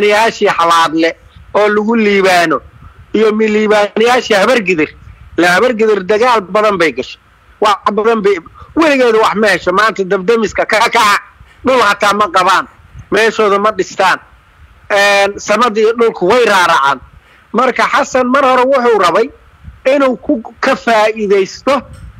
liibaanayaashii xalaadle oo lagu liibaano iyo liibaanayaashii habargidir la habargidir dagaal badan bay gashay wax badan bay weligeeda wax ma hesho maanta dabdamiska ka kaca dhul hataa ma qabaan meeshooda ma dhistaan samadii dhulku way raaracaan marka xasan mar hore wuxuu rabay inuu ku ka faa'iidaysto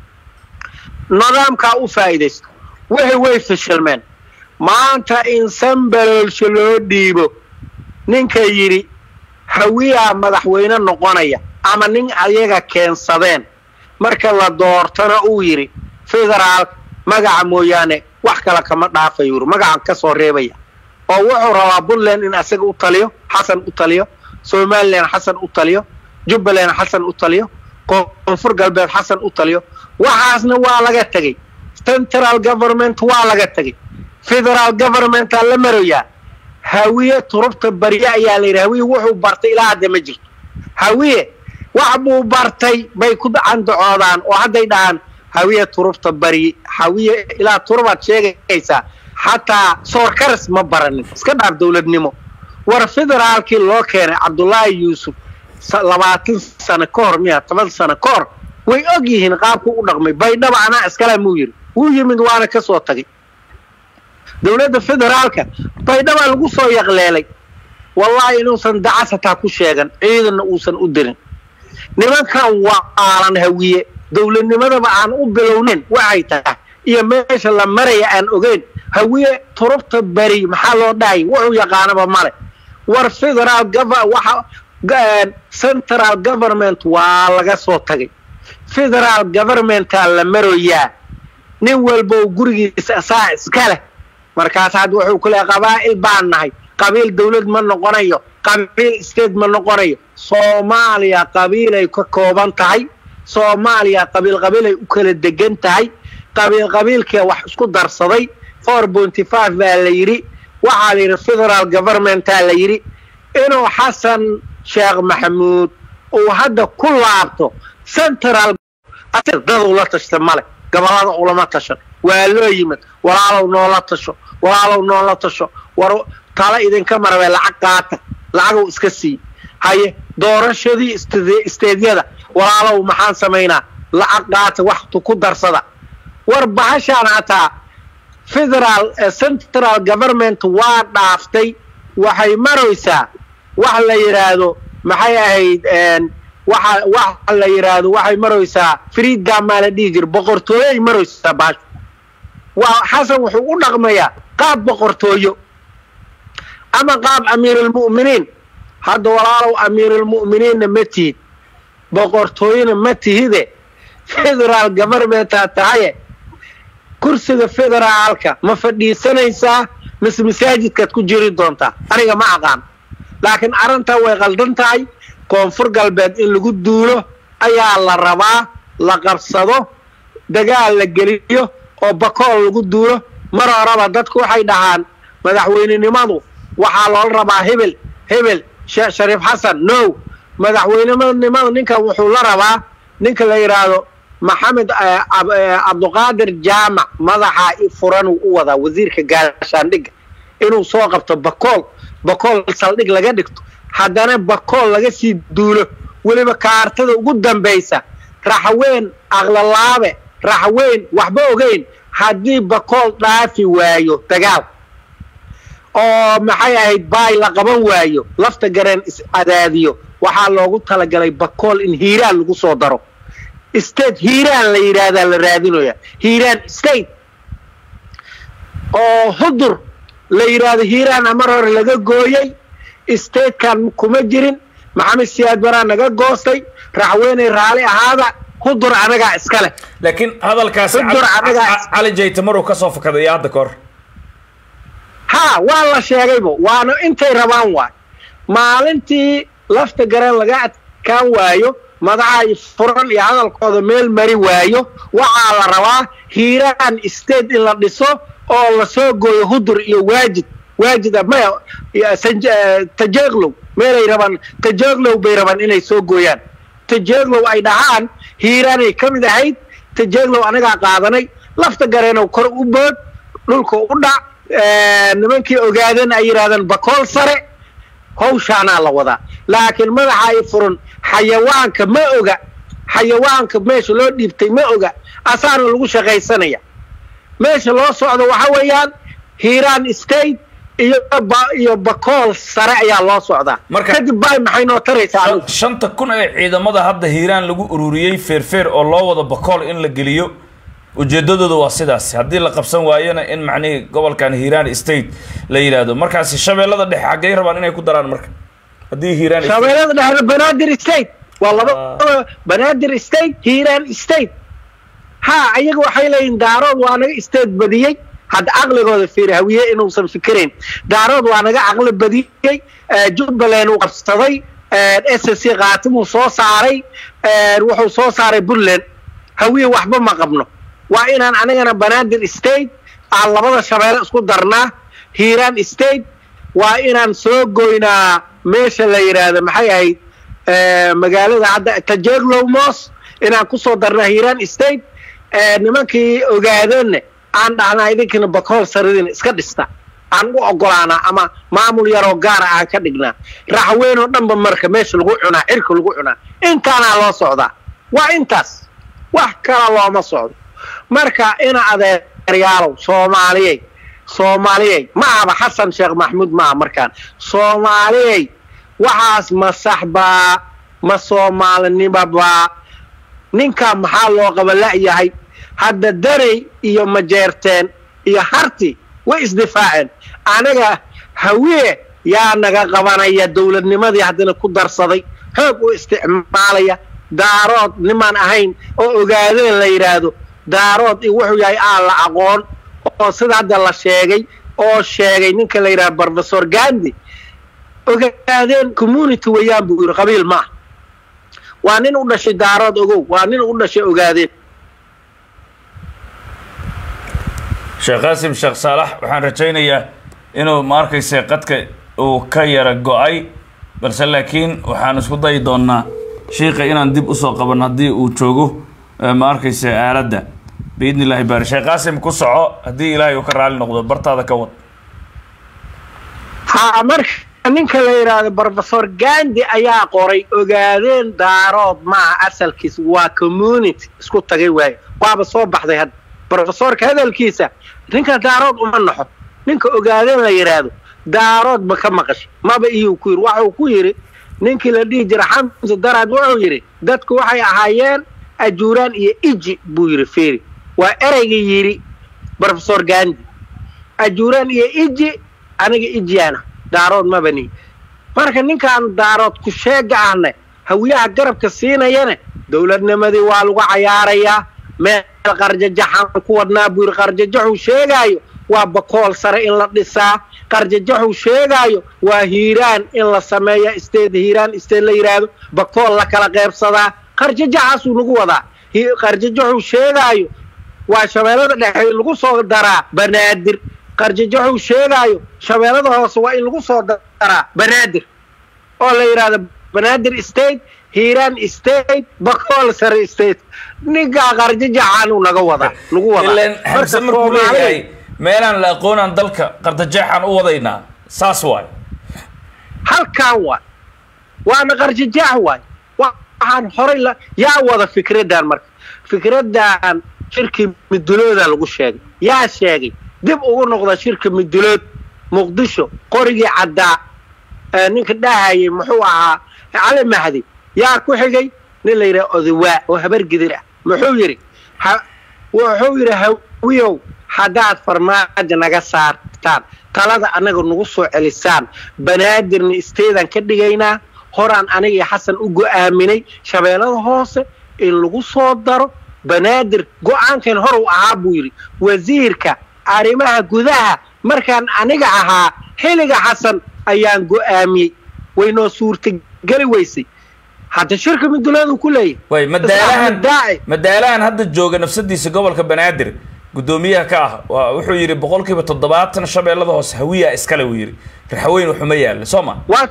nidaamkaa u faa'iidaysto wixii way fashilmeen maanta in sanbaloolsho loo dhiibo ninka yidhi hawiyaa madaxweyne noqonaya ama nin ayaga keensadeen marka la doortana uu yidhi federaal magaca mooyaane wax kale kama dhaafayo yuri magacan ka soo reebaya oo wuxuu rabaa puntland in asaga u taliyo xasan u taliyo somalilan xasan u taliyo jubbaland xasan u taliyo koonfur galbeed xasan u taliyo waxaasna waa laga tegey central government waa laga tegey federal governmentaa la marayaa hawiye turubta barye ayaa la yidhi hawiye wuxuu bartay ilaa hadda ma jirto hawiye wax buu bartay bay ku candacoodaan oo hadday dhahaan hawiye turubta barye hawiye ilaa turubaad sheegaysaa xataa soorkaras ma baranin iska dhaaf dowladnimo war federaalkii loo keenay cabdullaahi yuusuf labaatan sano ka hor miya toban sano ka hor way og yihiin qaabku u dhaqmay baydhaba anaa iskale muu yidhi wuu yimid waana ka soo tagay dowladda federaalka baydhabaa lagu soo yaqleelay wallaahi inuusan dacas hataa ku sheegan ciidanna uusan u dirin nimankan waa aalan hawiye dowladnimadaba aan u bilownayn waxay tahay iyo meesha la maraya aan ogeyn hawiye turubta beri maxaa loo dhahay wuxuu yaqaanaba male war federal waxa central government waa laga soo tagay federal governmentaa la maroyaa nin walba gurigiisa asaa iska leh markaas had wuxuu ku leehay qabaa'il baan nahay qabiil dawlad ma noqonayo qabiil state ma noqonayo soomaaliya qabiilay ka kooban tahay soomaaliya qabiil qabiilay u kala degan tahay qabiil qabiilkee wax isku darsaday four pointy five baa la yidhi waxaa la yidhi federal governmentaa la yidhi inuu xasan sheekh maxamuud uu hadda ku laabto central dad ula tashta male gobolada ulama tashan waa loo yimid walaalow noola tasho walaalow noola tasho war tala idinka marabee lacag qaata lacagow iska sii haye doorashadii isteedyada walaalow maxaan samaynaa lacag qaata waxtu ku darsada war bahashaan hataa federal central government waa dhaaftay waxay maraysaa wax la yidhaahdo maxay ahayd waxa waxa la yidhaahdo waxay maraysaa freedom maa la dhihi jira boqortooyoay maraysaa bahashu waa xasan wuxuu u dhaqmayaa qaab boqortooyo ama qaab amiirulmu'miniin hadda walaalow amiirulmu'miniinna ma tihid boqortooyona ma tihide federaal governmentaa tahaye kursiga federaalka ma fadhiisanaysaa mise masaajidkaad ku jiri doontaa aniga ma aqaan laakiin arrintaa way qaldan tahay koonfur galbeed in lagu duulo ayaa la rabaa la qabsado dagaal la geliyo oo bakool lagu duulo mar horeba dadku waxay dhahaan madaxweynenimadu waxaa loola rabaa hebel hebel shariif xasan no madaxweynenimada ninkan wuxuu la rabaa ninka la yidhaahdo maxamed cabduqaadir jaamac madaxa furanuu u wadaa wasiirka gaashaandhigga inuu soo qabto bakool bakool saldhig laga dhigto haddana bakool laga sii duulo weliba kaartada ugu dambaysa raxweyn aqlalaabe raxweyn waxba ogeyn haddii bakool dhaafi waayo dagaal oo maxay ahayd baay la qaban waayo lafta gareen is-adaadiyo waxaa loogu talagalay bakool in hiiraan lagu soo daro state hiiraan la yidhaahdaa la raadinaya hiiraan state oo hudur la yidhaahdo hiiraan amar hore laga gooyey statekan kuma jirin maxamed siyaad baraa naga goostay raxweyney raali ahaada hudur anagaa iska leh laakiin hadalkaasi Hudur anagaa- cali jayte maruu kasoo fakaday hadda kahor ha waa la sheegaybo waana intay rabaan waay maalintii lafta gareen laga adkaan waayo madaxa furan iyo hadalkooda meel mari waayo waxaa la rabaa hiiraan state in la dhiso oo lasoo gooyo hudur iyo waajid waajid ah, maya iyo Sanj- eh, tajeeglow meelay rabaan tajeeglow bay rabaan inay soo gooyaan tajeeglow ay dhahaan hiiraanay ka mid ahayd tajeeglow anagaa qaadanay lafta gareenow kor u bood dhulka u dhac eh, nimankii ogaadan ay yidhahdeen bakool sare hawshaanaa la wadaa laakiin madaxa ay furan xayawaanka ma oga xayawaanka meesha loo dhiibtay ma oga asaana lagu shaqaysanaya meesha loo socdo waxa weeyaan hiiraan state iyo iyo bakool sare ayaa loo socdaa Marka- kadib bay maxay noo taraysaa anigu shanta kun ee ciidamada hadda hiiraan lagu ururiyey feerfeer oo loo wado bakool in la geliyo ujeedadooda waa sidaas haddii la qabsan waayona in macnihii gobolkan hiiraan state la yidhaahdo markaasi shabeellada dhexe xaggay rabaan inay ku daraan marka haddii hiiraan state- shabeellada dhexda banaadir state waa laba banaadir state hiiraan state ha ayaga waxay leeyihin daarood waa naga state badiyey hadda caqligooda fiiri hawiye inuusan fikirayn daarood waa naga caqli badiyey eh, jubbaland uu qabsaday s c kaatimuu soo saaray eh, wuxuu soo saaray puntland hawiye waxba ma qabno waa inaan anigana banaadir state aan labada shabeelle isku darnaa hiiraan state waa inaan soo goynaa meesha la yidhaahdo maxay ahayd eh, magaalada hadda tajeeglow moos inaan kusoo darnaa hiiraan state eh, nimankii ogaadeenna aan dhahnaa idinkina bakool saridina iska dhista aan u ogolaanaa ama maamul yaroo gaara aan ka dhignaa raxweyn oo dhanba marka meesha lagu cunaa cirka lagu cunaa intaanaa loo socdaa waa intaas wax kala looma socdo marka ina adeeryaalow soomaaliyey soomaaliyey ma ahaba xasan sheekh maxamuud maaha markaan soomaaliyey waxaas ma sax baa ma soomaalinimabaa ninkaa maxaa loo qaba la'yahay hadda danay iyo majeerteen iyo harti way isdifaaceen anaga hawiye yaa naga qabanaya dowladnimadii haddana ku darsaday xoog u isticmaalaya daarood nimaan ahayn oo ogaadeen la yidhaahdo daarood iyo wuxuu yahay aan la aqoon oo sida hadda la sheegay oo sheegay ninka la yidhahdo professor gandi ogaadeen community weeyaan buu yidhi qabiil maaha waa nin u dhashay daarood ogow waa nin u dhashay ogaadeen sheekh qaasim sheekh saalax waxaan rajaynayaa inuu ma arkayse qadka uu ka yara go-ay balse laakiin waxaan isku dayi doonaa shiika inaan dib usoo qaban haddii uu joogo eh, ma arkayse aaladda biidni illahi baari sheekh qaasim ku soco haddii ilaahay uu ka raali noqdo bartaada ka wad ha marka ninka la yidhaahdo professor gandi ayaa qoray ogaadeen daarood maaha asalkiis waa community isku tagay waaye waaba soo baxday hadda professorka hadalkiisa ninka daarood uma naxo ninka ogaadeen la yidhaahdo daarood ma ka maqashay maba iyuu ku yidhi waxuu ku yidhi ninkii la dhihi jira xamse daraad wuxuu yidhi dadku waxay ahaayeen ajuuraan iyo iji buu yidhi fiiri waa ereyga yidhi professor gandi ajuuraan iyo iji aniga ijiyaana daarood mabani marka ninkaan daarood ku sheega ahna hawiyaha garabka siinayana dowladnimadii waa lagu cayaarayaa meel qarjajaxaan ku wadnaa buu yidhi qarjajaxuu sheegaayo waa bakool sare in la dhisaa qarjajaxuu sheegaayo waa hiiraan in la sameeya isteed hiiraan isteed la yidhaahdo bakool la kala qeybsadaa qarjajaxaasuu nagu wadaa Hi- qarjajaxuu sheegaayo waa shabeellada dhexe in lagu soo daraa banaadir qarjajaxuu sheegaayo shabeellada hoose waa in lagu soo daraa banaadir oo la yidhaahdo banaadir state hiiraan state bakool sare state ninkaa qarjajaxaanuu naga wadaa nagu wadaa ilan Marka xamse markuu Soomaaliya- leeyahay meelaan la aqoonaan dalka qardajeexaan u wadaynaa saas waay halkaan waay waana qarjajaax waay waxaan horay la yaa wada fikraddan marka fikraddan shirkii midulooda lagu sheegay yaa sheegay dib ugu noqda shirka midulood muqdisho qorigii caddaa ee ninka dhahayay muxuu ahaa cali mahdi yaa ku xigay nin la yidhaha odawaa oo habar gidir ah muxuu yidhi ha- wuxuu yidhi hawiyow haddaad farmaajo naga saartaan talada annaga nagu soo celisaan banaadirna isteedaan ka dhigaynaa horaan aniga iyo xasan u go'aaminay shabeellada hoose in lagu soo daro banaadir go'aankan hor uu ahaa buu yidhi wasiirka arrimaha gudaha markaan aniga ahaa xilliga xasan ayaan go'aamiyey waynoo suurtageli weysay hadda shirka midulaadu ku leeyahay way madaalahan daaci madaalahan hadda jooga nafsadiisa gobolka banaadir guddoomiyaha ka ah waa wuxuu yidhi boqolkiiba toddobaatan shabeellada hoose hawiyaa iskale uu yidhi raxweyn waxuma yaalla soo ma waa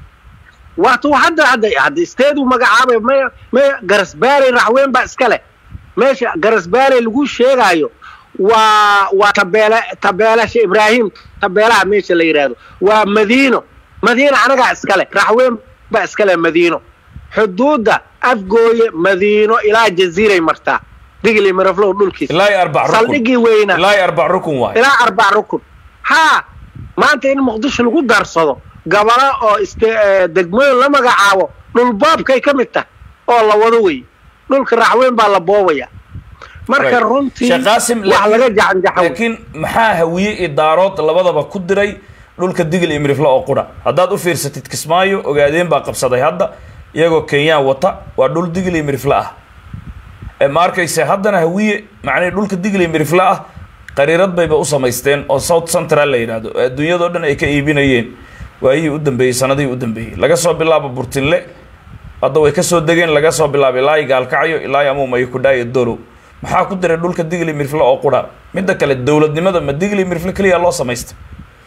waatu hadda hadda hadda isteedu magacaabay maya maya garasbaaley raxweyn baa iska leh meesha garasbaaley lagu sheegaayo waa waa tabeele tabeelasha ibraahim tabeelaha meesha la yidhaahdo waa madiino madiino anagaa iskale raxweyn baa iskale madiino xuduudda afgooye madiino ilaa jaziiray martaa digli maraflow dhulkiisa ilaa iyo arbac rukun saldhigii weynaa ilaa iyo arbac rukun waay ilaa arbac rukun haa maanta in muqdisho lagu darsado gabalo oo ist- eh, degmooyin la magacaabo dhulboobkay ka mid tahay oo la wado wey dhulka raxweyn baa la boobaya marka Right. runtii Sheekh Qaasim, wax laakiin- laga jacanjaxo laakiin maxaa hawiye iyo daarood labadaba ku diray dhulka digil iyo mirifle oo qura haddaad u fiirsatid kismaayo ogaadeen baa qabsaday hadda iyagoo kenyaan wata waa dhul digil iyo mirifle ah ee ma arkayse haddana hawiye macnihii dhulka digil iyo mirifle ah qariirad bayba u samaysteen oo south central la yidhaahdo oo adduunyadao dhan ay ka iibinayeen waayihii u dambeeyey sanadihii u dambeeyey laga soo bilaabo burtinle hadda way ka soo degeen laga soo bilaabo ilaa iyo gaalkacyo ilaa iyo amuumayo kudhaayo dorow maxaa ku diray dhulka digli mirfle oo qura midda kale dowladnimada ma digli mirfle keliya loo samaystay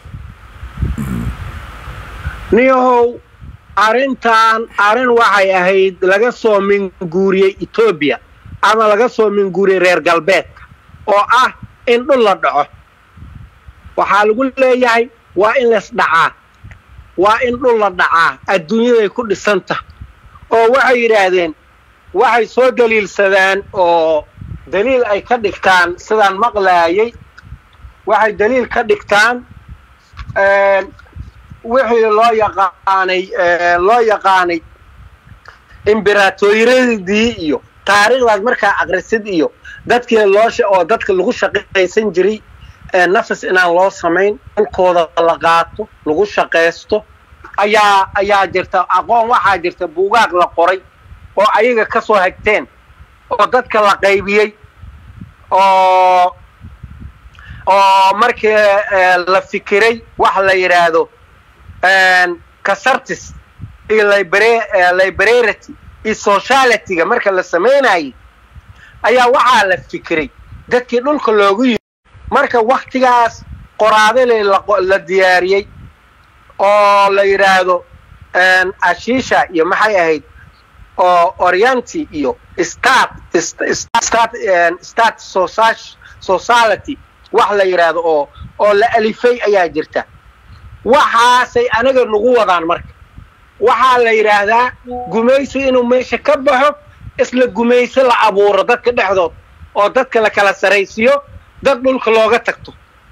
niyahow arrintan arrin waxay ahayd laga soo minguuriyey etoobiya ama laga soo minguuriyey reer galbeedka oo ah in dhul la dhaco waxaa lagu leeyahay waa in lays dhacaa waa in dhul la dhacaa adduunyaday ku dhisan tahay oo waxay yidhaahdeen waxay soo daliilsadaan oo daliil ay ka dhigtaan sidaan maqlaayay waxay daliil ka dhigtaan wixii loo yaqaanay loo yaqaanay imberaatoyradii iyo taariikhdaas markaa akrisid iyo dadkii loosha oo dadka lagu shaqaysan jiray nafis inaan loo samayn dhulkooda la qaato lagu shaqaysto ayaa ayaa jirta aqoon waxaa jirta buugaag la qoray oo ayaga ka soo hagteen oo dadka la qaybiyey oo oo markii la fikiray wax la yidhaahdo casartis iyo liberarity iyo socialityga marka la samaynayay ayaa waxaa la fikiray dadkii dhulka loogu yimi marka waktigaas qoraadale la diyaariyey oo la yidhaahdo ashiisha iyo maxay ahayd oo orienti iyo stat stat society wax la yidhaahdo oo oo la alifay ayaa jirta waxaasay anaga nagu wadaan marka waxaa la yidhaahdaa gumaysi inuu meesha ka baxo isla gumaysi la abuuro dadka dhexdood oo dadka la kala saraysiyo dad dhulka looga tagto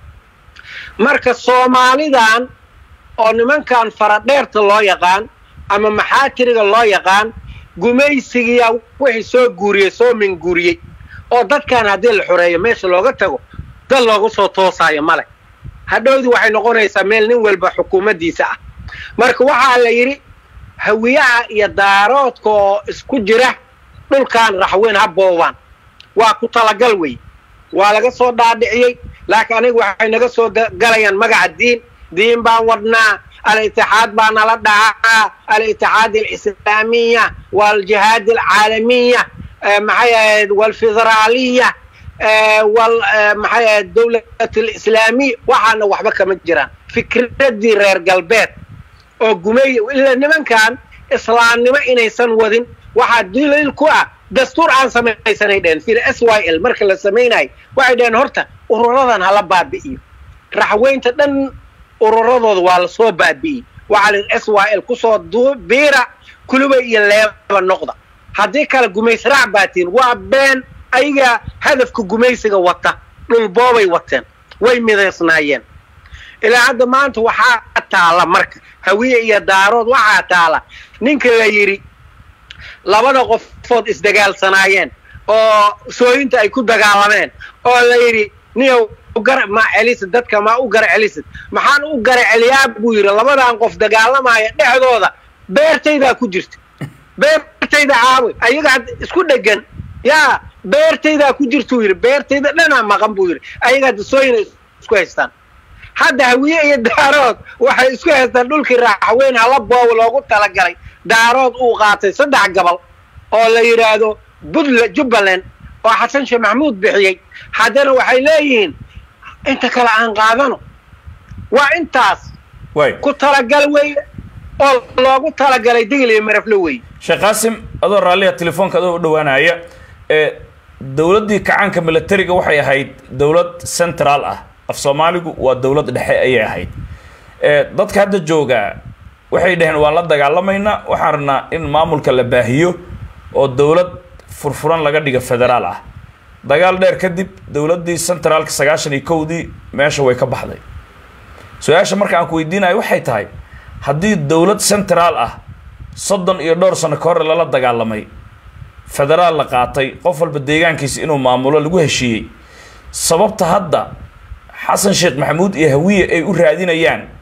marka soomaalidan oo nimankan faradheerta loo yaqaan ama maxaatiriga loo yaqaan gumaysigiyaa wixii soo guuriyey soo minguuriyey oo dadkan haddii la xoreeyo meesha looga tago dad loogu soo toosaayo male hadhowdii waxay noqonaysaa meel nin walba xukuumaddiisa ah marka waxaa la yidhi hawiyaha iyo daaroodka oo isku jira dhulkan raxweyn ha boobaan waa ku talagal wey waa laga soo dhaadhiciyey laakiin aniga waxay naga soo galayaan magaca diin diin baan wadnaa al-itixaad baa nala dhacaa al-itixaad alislaamiya waaljihaad alcaalamiya maxay ahayd walfederaaliya wal maxay ahayd dawlat alislaamiya waxaana waxba kama jiraan fikraddii reer galbeed oo gumey ila nimankan islaamnimo inaysan wadin waxaa daliil ku ah dastuur aan samaysanay dheheen fil s y l marka la samaynayo waxay dheheen horta ururadan hala baabi'iyo raxweynta dhan ururadooda waa lasoo baabi'iyey waxaa la s y l kusoo biira kuluba iyo leeba noqda haddii kale gumaysraac baatiin waa been ayaga hadafka gumaysiga wata dhulboobay wateen way midaysnaayeen ilaa hadda maanta waxaa taala marka hawiye iyo daarood waxaa taala ninka la yidhi labada qofood isdagaalsanaayeen oo sooyinta ay ku dagaalameen oo la yidhi niyow gar ma celisid dadka ma u gara celisid maxaan u gara celiyaa buu yidhi labadan qof dagaalamaya dhexdooda beertaydaa ku jirta beertayda caaway ayaga isku dhegan yaa beertaydaa ku jirtuu yidhi beertayda dhanaa maqan buu yidhi ayaga hadda sooyina isku haystaan hadda hawiye iyo daarood waxay isku haystaan dhulkii raaxweyn hala boob loogu talagalay daarood uu qaatay saddex gobol oo la yidhaahdo puntland jubbaland oo xasan sheekh maxamuud bixiyey haddana waxay leeyihiin inta kale aan qaadano waa intaas ku talagal weye oo loogu talagalay digil iyo maraflo weye sheekh qaasim adoo raalliya telefoonka adoo u dhowaanaya ee dowladdii kacaanka milatariga waxay ahayd dowlad central ah af soomaaligu waa dowlad dhexe ayay ahayd dadka hadda joogaa waxay dhaheen waan la dagaalamaynaa waxaan rabnaa in maamulka la baahiyo oo dowlad furfuran laga dhiga federaal ah dagaal dheer kadib dowladdii centraalka sagaashan iyo kowdii meesha way ka baxday su-aasha marka aan ku weydiinayo waxay tahay haddii dowlad centraal ah soddon iyo dhowr sano ka hore lala dagaalamay federaal la qaatay qof walba deegaankiisa inuu maamulo lagu heshiiyey sababta hadda xasan sheekh maxamuud iyo hawiye ay u raadinayaan